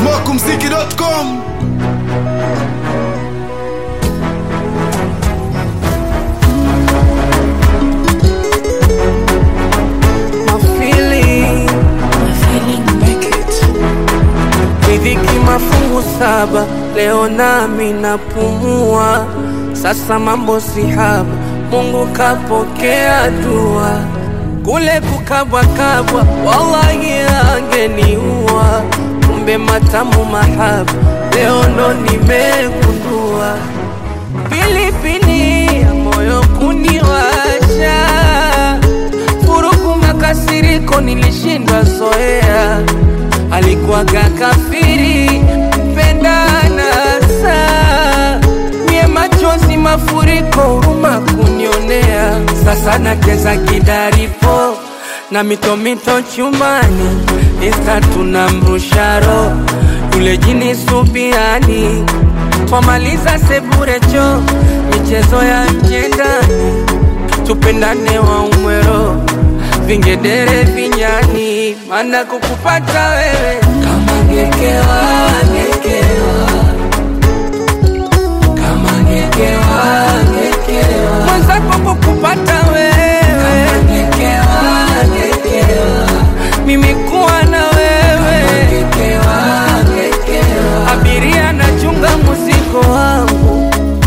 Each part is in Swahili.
smokumziki.com My feeling, riziki mafungu saba, leo nami napumua. Sasa mambo si haba, Mungu kapokea dua. Kule kukabwakabwa, wallahi angeniua. Kumbe matamu mahaba, leo ndo nimegundua. Pilipili ya moyo kuniwasha furuku makasiriko nilishindwa zoea, alikuwaga kafiri mpendana saa mie machozi mafuriko huruma kunionea, sasa nacheza kidaripo na mitomito chumani, insta tunamrusharo yule jini subiani, twamaliza seburecho michezo ya nje ndani tupendane wa umwero vingedere vinyani, mana kukupata wewe kama ngekewa ngekewa kama ngekewa ngekewa mwenzako kukupata wewe kama ngekewa ngekewa mimi kuwa na wewe kama ngekewa ngekewa abiria nachunga muziko wangu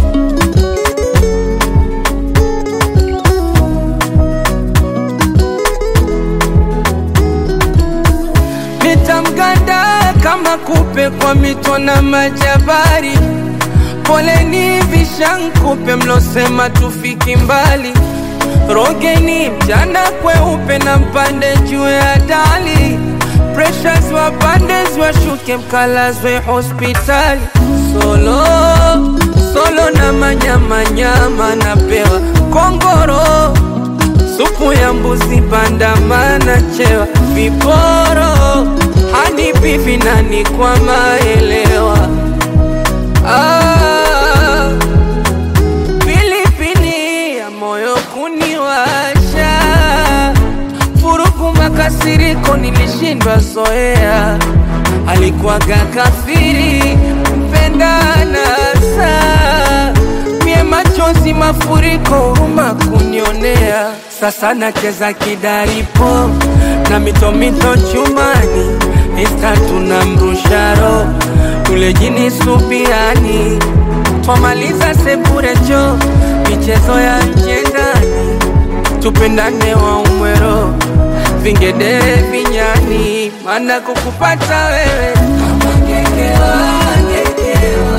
nitamganda kama kupe kwa mito na majabari. Poleni vishankupe mlosema tufiki mbali, rogeni mchana kweupe na mpande juu ya dali, pressures wapande washuke mkalazwe hospitali. Solo solo na manyamanyama napewa kongoro supu ya mbuzi bandamana chewa viporo hanipi vinani kwa maelewa ah, pilipili ya moyo kuniwasha furuku makasiriko nilishindwa zoea alikuwaga kafiri mpendana saa mie machozi mafuriko huruma kunionea sasa nacheza kidaripo na mitomito chumani insta tunamrusharo yule jini subiani twamaliza sepurecho michezo ya nje ndani tupendane wa umwero vingedere vinyani mana kukupata wewe kama ngekewa ngekewa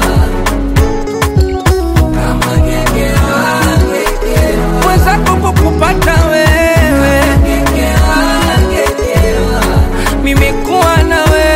kama ngekewa ngekewa mwenzako kukupata wewe ngekewa ngekewa mimi kuwa na wewe